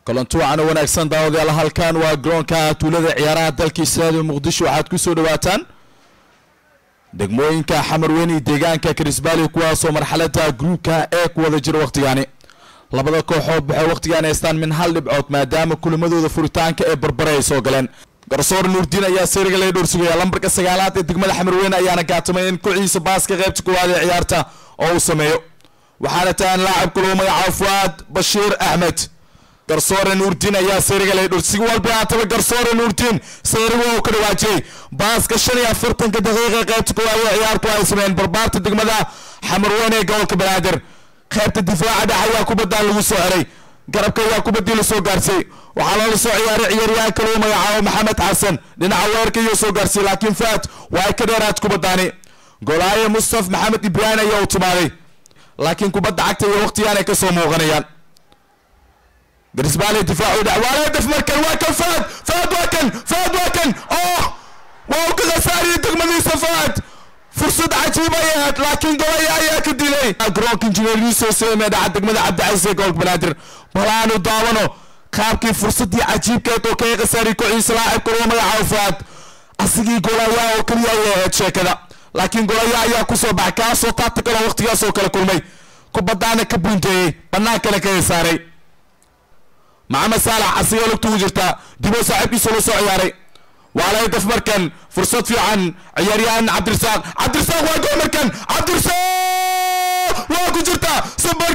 kulanti wacan wanaagsan daawadayaal halkan waa garoonka tuulada ciyaaraha dalka islaamiga muqdisho waxaad ku soo dhawaataan degmooyinka xamarweyne deegaanka karisbaali kuwaasoo marxalada gruubka ee ku wada jira wakhtigaani labada kooxood waxay wakhtigaan haystaan min hal dhibcood maadaama kulamadooda furitaanka ee barbare ay soo galeen garsoor nuurdiin ayaa sariga laga dhowrsugaya lambarka sagaalaad ee degmada xamarweyne ayaana gaatamay in kociisa baaska qaybta koowaad ee ciyaarta oo uu sameeyo waxaana tahan laacibka lagu magacaabo fuaad bashiir axmed garsoore nuurdiin ayaa sariga laga dhowr si walba haataba garsoore nuurdiin sariga uu ka dhawaajiyey baaska shan iyo afartanka daqiiqa qaybta koowaad ee ciyaartu ay sameeyeen barbaarta degmada xamarweyne ee gobolka banaadir qaybta difaaca dhex ayaa kubadaan lagu soo xiray garabka ayaa kubaddii la soo gaarsiiyey waxaa loola soo ciyaaray ciyaaryahanka lagu magacaabo maxamed xasan dhinaca weerarka iyuu soo gaarsiiyey laakiin faat waa ay ka dheeraad kubadaani golaaye mustaf maxamed ibraahim ayaa u timaaday laakiin kubadda cagta iyo waqtigaan ay ka soo muuqanayaan garisbaale difaacu dhex waa laga daf markan waa kan faad faad waa kan faad waa kan oh waa uu ka khasaariyey degmadiisa faad fursad cajiib ay ahayd laakiin golaya ayaa ka dilay garoonka injineeriso seeme dhaca degmada cabdicasiis ee gobolka banaadir bal aanu daawano qaabkii fursadii cajiibkeed oo kaga khasaariyey kociisa laacibka lagu magacaabo faad asigii golaya oo keliya ayay ahayd sheekada laakiin golaya ayaa kusoo baxay kaasoo tactical waqtigaas oo kale kulmay kubadaana ka bunteeyey bannaankana kaga saaray maxamed saalax asigoo lugta ugu jirtaa diboo saaxiibkiisa la soo ciyaaray waa laga daf markan fursad fiican ciyaaryahan cabdirasaaq cabdirasaaq waa gool markan cabdirasaaq waa ku jirtaa super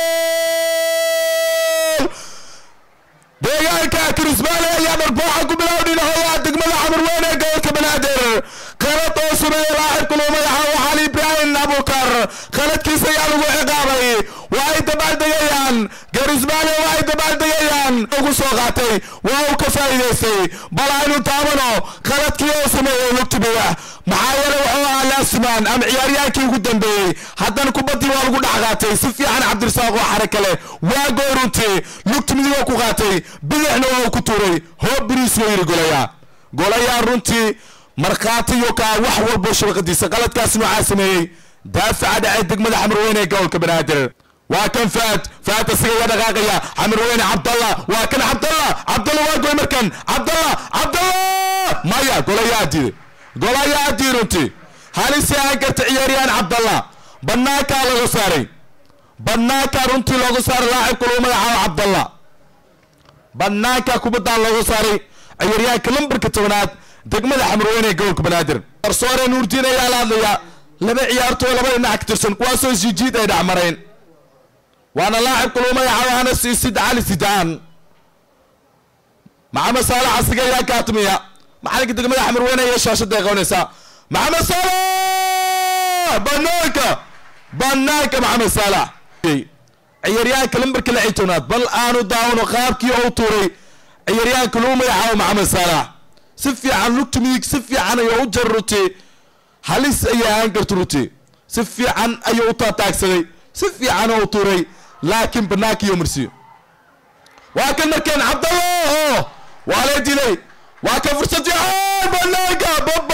gool deegaanka kirismaale ayaa dharbaaxa ku bilow dhinahooda degmada xamarweyne ee gobolka banaadir qalad oo sameeya laacibka lagu magacaabo xali ibraahim abukar qaladkiisa ayaa lagu ciqaabay waa ay dabaaldegayaan garismaale waa ay dabaaldegayaan ugu soo qaatay waa uu ka faa'iidaystay bal aynu daawano qaladkii oo sameeyey lugta bidax maxaa yeele wuxuu ahaa laasimaan ama ciyaaryaankii ugu dambeeyey haddana kubaddii waa lagu dhex qaatay si fiican cabdirasaaq oo xare kale waa goor runtii lugta midig oo ku qaatay bidixna waa uu ku tuuray hoob biriis wuu yidhi golaya golaya runtii markhaati iyo kaa wax walbo shabaqadiisa qaladkaas noocaa sameeyey daafaca dhacay degmada xamarweyne ee gobolka banaadir waa kan faad faad asiga waa dhaqaaqaya xamarweyne cabdalla waa kan cabdalla cabdalla waa goy markan cabdalla cabdalla maya golayaa diiday golayaa dii runtii halisi aan karta ciyaaryahan cabdalla bannaankaa laga saaray bannaankaa runtii looga saaray laacibka lagu magacaabo cabdalla bannaanka kubaddaan looga saaray ciyaaryahanka lambarka tobanaad degmada xamarweyne ee gobolka banaadir garsoore nuurdiin ayaa la hadlaya laba ciyaartoo laba dhinac ka tirsan kuwaasoo sijiid ay dhacmareen waana laacibka lagu magacaabo hanas isid cali sidaan maxamed saalax asiga ayaa kaatimiya maxalinka degmada xamarweyne iyo shaashada ay qabanaysaa maxamed saalax banaanka banaanka maxamed saalax ciyaaryahanka lambarka lix iyo tobnaad bal aanu daawano qaabkii ou tuuray ciyaaryahanka lagu magacaabo maxamed saalax si fiican lugta midig si fiican ayuu u jar ruti halis ayay ahaan karta ruti si fiican ayuu u taataagsaday si fiican oo u tuuray laakiin banaanka iyo marsiyo waa kan markeen cabdallah waa la dilay waa kan fursad fiican banaanka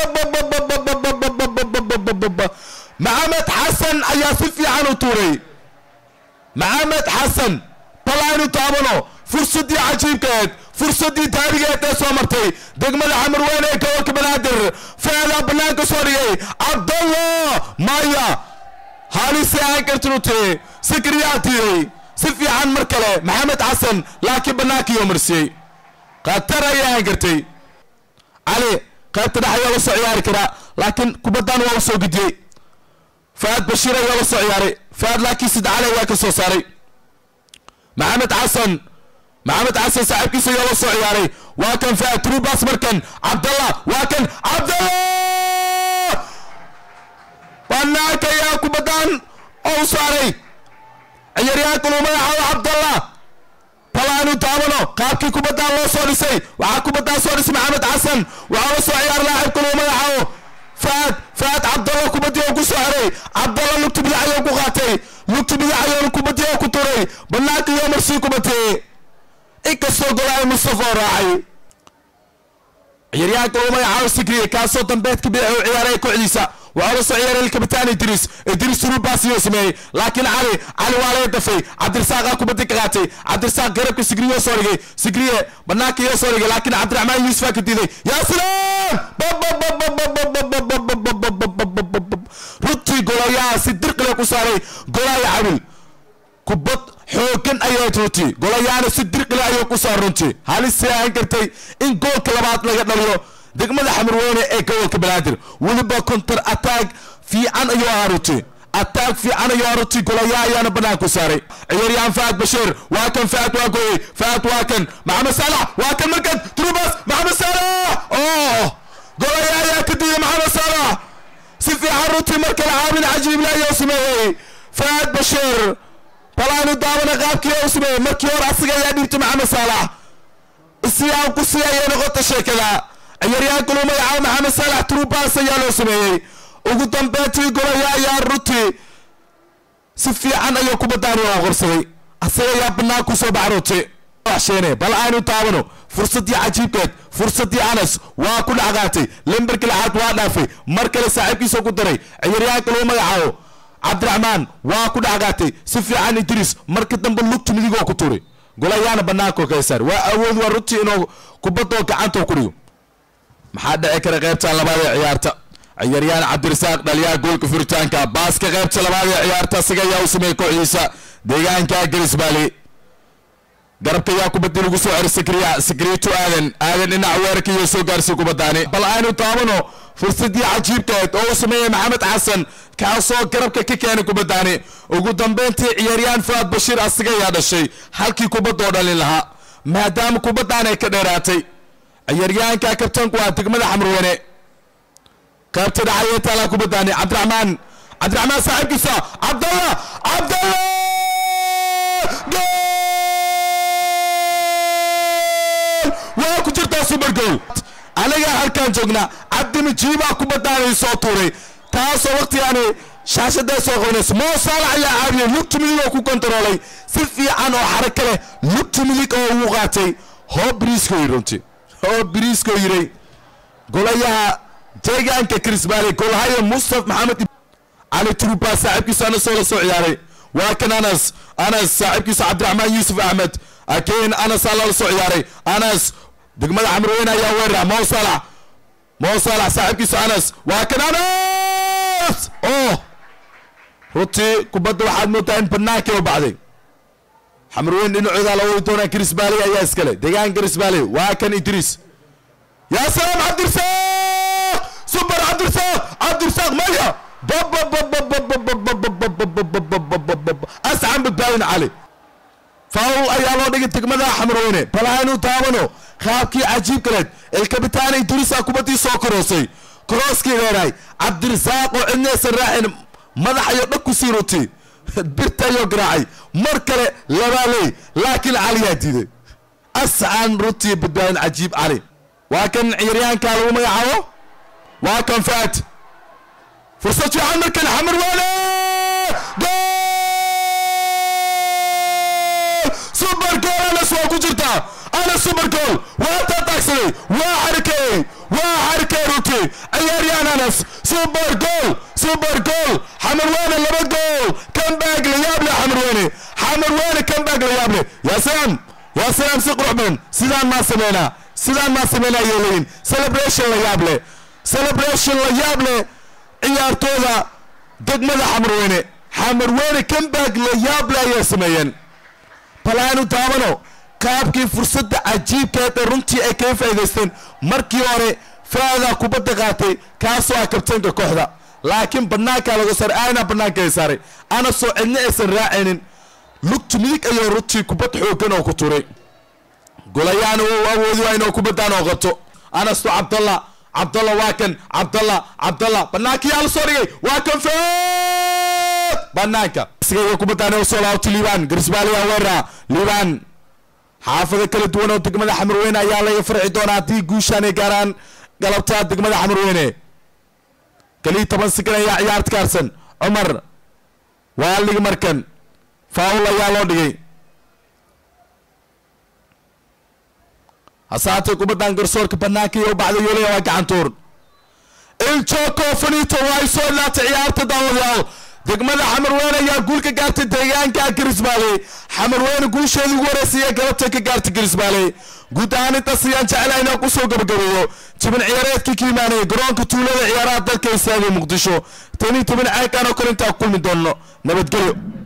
maxamed xasan ayaa si fiican u tuuray maxamed xasan bal aynu taabano fursadii cajiibkeed fursadii taarigeed ee soo martay degmada xamarweyne ee gobolka banaadir feedaa banaanka soo dhigay cabdallah maya halise aan kartinuti sikriyaa tiiday si fiican mar kale maxamed xasan laakiin banaanka iyo marsiyey khatar ayay aan kartay cali qaybta dhex ayaa la soo ciyaari karaa laakiin kubaddan waa u soo gudiyey faad bashiir ayaa la soo ciyaaray faad laakiin sid cali ayaa ka soo saaray maxamed xasan maxamed xasan saaxiibkiisa ayaa la soo ciyaaray waa kan faad trubas markan cabdallah waa kan cabdallah banaanka ayaa kubaddan oo saaray ciyaaryahanka lagu magacaabo cabdallah balaanu daawano qaabkii kubaddan loo soo dhisay waxaa kubaddan soo dhisay maxamed xasan waxaa la soo ciyaaray laacibka lagu magacaabo faad faad cabdalla kubaddii oo ku soo xiray cabdalla lugta bidac ayuu ku qaatay lugta bidac ayuu kubaddii oo ku turay banaanka iyo marsii kubatee inkastoo golaayo mustafa oo raacay ciyaaryahanka lagu magacaabo sigriye kaasoo dambeedka bidac u ciyaaray kooxdiisa waxaa la soo ciyaaray alkabitaan idris idris turubaas iyo sameeyey laakiin cali cali waa laga dafay cabdirasaaqaa kubadda ka qaatay cabdirasaaq garabka sigriyo soo dhigay sigriye banaanka iyo soo dhigay laakiin cabdiraxmaan yuusufaa ka diiday yaa salaam runtii golayaha si dirqile ku saaray golaya cabil kubad xoogan ayayd runtii golayaana si dirqile ayuu ku saar runtii halisay ahaan kartay in goolka labaad laga dhaliyo degmada xamarweyne ee gobolka banaadir weliba counter attack fiican ayuu ahaa runtii attack fiican ayuu ahaa runtii golayaa ayaana bannaan ku saaray ciyaaryahan faad bashiir waa kan faad waa gooyey faad waa kan maxamed saalax waa kan markan trubas maxamed saalax oh golayaa ayaa ka diiday maxamed saalax si fiican runtii mar kale caawin cajiible ayuu sameeyey faad bashiir balaanu daabana qaabkii u sameeyey markii hore asaga ayaa dhiibtay maxamed saalax isiyaan ku sii ayay noqota sheekada ciyaaryahanka lagu magacaabo maxamed saalax trubas ayaa loo sameeyey ugu dambeyntii golaya ayaa runtii si fiican ayuu kubaddaani oo qorsaday asaga ayaa bannaan ku soo baxa runtii waxsheene bal aynu taabano fursaddii cajiibkeed fursaddii anas waa ku dhex qaatay lemberka lixaad waa dhaafay mar kale saaxiibkiisa ku daray ciyaaryahanka lagu magacaabo cabdiraxmaan waa ku dhex qaatay si fiican idris marka dambe lugtu midigoo ku turay golayaana bannaanka oo kala saar waa awood waa runtii inuu kubaddoo gacanta ku dhigo maxaa dhici kara qaybtan labaad ee ciyaarta ciyaaryahan cabdirasaaq dhaliyaha goolka furitaanka baaska qaybta labaad ee ciyaarta asiga ayaa u sameeyey kooxdiisa deegaanka garisbaali garabka ayaa kubadii lagu soo xiray sikriya sikriitu aadan aadan dhinac weerarka iyo soo gaarsiy kubadaani bal aynu taabano fursadii cajiibkeed oo u sameeyey maxamed xasan kaasoo garabka ka keenay kubadaani ugu dambeyntii ciyaaryahan fuaad bashiir asiga ayaa dhashay halkii kubadoo dhalin lahaa maadaama kubadaan ay ka dheeraatay ciyaaryahanka kabtanku waa degmada xamrweyne qaybta dhacaya taalaa kubadaani cabdiraxmaan cabdiraxmaan saaxiibkiisa cabdalla cabdalla waa ku jirtaa super goal anagaa halkaan joognaa cabdi majiibaa kubadaani soo tuuray taasoo waqtigaani shaashaday soo qabanaysa moo saalax ayaa caabiyey lugtu midig oo ku kontaroolay si fiican oo xaraka leh lugtu midig oo ugu qaatay hoo biriisko yiri runtii hoo biriisko yiray golayaha deegaanka krisbaali golhaya mustaf maxamed cali turubaa saaxiibkiisa anas oo la soo ciyaaray waa kan anas anas saaxiibkiisa cabdiraxmaan yuusuf axmed akeyn anas aa lala soo ciyaaray anas degmada xamrweyne ayaa weerara moo salax moo salax saaxiibkiisa anas waa kan anas oh runtii kubadda waxaad moodaa in bannaankii u baxday xamrweyn dhinacooda la wadi doonaa krisbaali ayaa iskale deegaan krisbaali waa kan idriis yaa salaam cabdirsaaq super cabdirsaaq cabdirsaaq maya ascan badbaadin cali faul ayaa loo dhigay degmada xamrweyne bal aynu taabano qaabkii cajiib kaleed elkabitaana idriisa kubaddii soo koroosay korooskii dheeraay cabdirasaaq oo cidnaysan raacin madaxayo dhag ku sii ruti birta ayoo garaacay mar kale labaaley laakiin caliyaa diiday ascan runtii badbaadin cajiib cali waa kan ciyaaryahanka lagu magacaabo waa kan faad fursad fiican markan xamar waale super goal anas waa ku jirtaa anas super goal waa taataagsaday waa xarikeeyey waa xarikeey runtii ciyaaryahan anas super goal super goal xamar waane laba gool comeback la yaab leh xamar waane xamar waane comeback la yaab leh yaa salaam yaa salaam si qurux badan sidaan maa sameynaa sidaan maa sameynaa ayay leeyihin celebration la yaab leh celebration la yaab leh ciyaartooda degmada xamarweyne xamarweyne comeback la yaab leh ayay sameeyeen bal aanu daawano qaabkii fursadda cajiibkeed ee runtii ay kaga faa'idaysteen markii hore faadaa kubadda qaatay kaasoo ah kabtaynka kooxda laakiin bannaankaa laga saaray aana bannaanka ay saaray ana soo cidna aysan raacaynin lugtu midig ayuu runtii kubad xooggan oo ku turay golayaana wuu awoodi waa inuu kubaddaan oo qabto anasto cabdalla cabdalla waa kan cabdalla cabdalla bannaankii yaa la soo dhigay waa kan food bannaanka sigaya kubaddaan oo soo laabto liibaan garisbaaliya weerara liibaan xaafado kala duwan oo degmada xamarweyne ayaa laga farci doonaa haddii guushaan ay gaaraan galabtaa degmada xamarweyne kaliya toban sikan ayaa ciyaarta kaarsan cumar waa ligi markan faul ayaa loo dhigay hasaatee kubaddan garsoorka bannaanka iyo u baxday yoolaya waa gacantuur in il joko finito waa ay soo laatay ciyaarta daawadayaal degmada xamarweyne ayaa guul ka gaartay deegaanka garisbaale xamarweyne guusheedii ugu horeysiiya galabtay ka gaartay garisbaale guud ahaan intaas ayaan jeclahay inaan kusoo gabagabeeyo jibin ciyaareedkii ka imaanaya garoonka tuulada ciyaaraha dalka istaaga muqdisho tanii toban caankaan oo kale intaan kulmi doonno nabadgelyo